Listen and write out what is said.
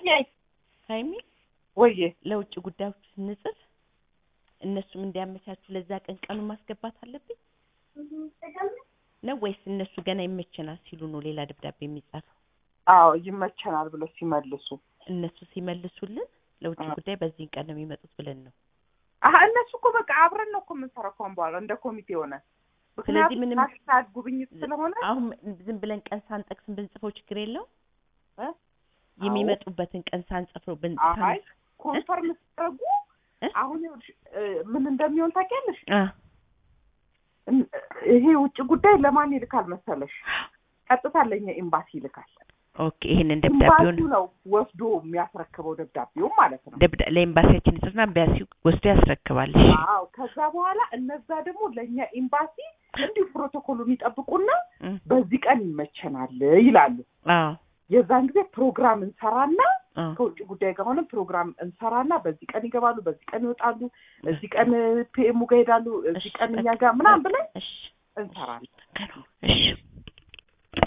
ወይዬ ሀይሚ ወይዬ ለውጭ ጉዳዮች ስንጽፍ እነሱም እንዲያመቻቹ ለዛ ቀን ቀኑን ማስገባት አለብኝ ነው ወይስ እነሱ ገና ይመቸናል ሲሉ ነው ሌላ ደብዳቤ የሚጻፈው? አዎ ይመቸናል ብለው ሲመልሱ እነሱ ሲመልሱልን ለውጭ አ- ጉዳይ በዚህን ቀን ነው የሚመጡት ብለን ነው። አሀ እነሱ እኮ በቃ አብረን ነው እኮ የምንሰራው ከአሁን በኋላ እንደ ኮሚቴ ሆነ ስለዚህ ምንም- ናሽናል ጉብኝት ስለሆነ አሁን ዝም ብለን ቀን ሳንጠቅስም ብንጽፈው ችግር የለው እ? የሚመጡበትን ቀን ሳንጽፈው ብን አይ ኮንፈርም ሲያደርጉ እ? አሁን ይኸውልሽ እ፣ ምን እንደሚሆን ታውቂያለሽ? አ እን- ይሄ ውጭ ጉዳይ ለማን ይልካል መሰለሽ? ቀጥታ ለኛ ኤምባሲ ይልካል። ኦኬ ይሄንን ደብዳቤውን ኤምባሲው ነው ወስዶ የሚያስረክበው ደብዳቤው ማለት ነው። ደብዳ ለኤምባሲያችን ይጽፍና ኤምባሲ ወስዶ ያስረክባል። እሺ አዎ ከዛ በኋላ እነዛ ደግሞ ለእኛ ኤምባሲ እንዲሁ ፕሮቶኮሉን ይጠብቁና እም፣ በዚህ ቀን ይመቸናል ይላሉ። አዎ የዛን ጊዜ ፕሮግራም እንሰራና አዎ ከውጭ ጉዳይ ጋር ሆነን ፕሮግራም እንሰራና በዚህ ቀን ይገባሉ፣ በዚህ ቀን ይወጣሉ፣ እዚህ ቀን ፒኤሙ ጋር ይሄዳሉ፣ እዚህ እሺ፣ ቀን እኛ በቃ፣ ጋር ምናምን ብለን እሺ እንሰራለን። እሺ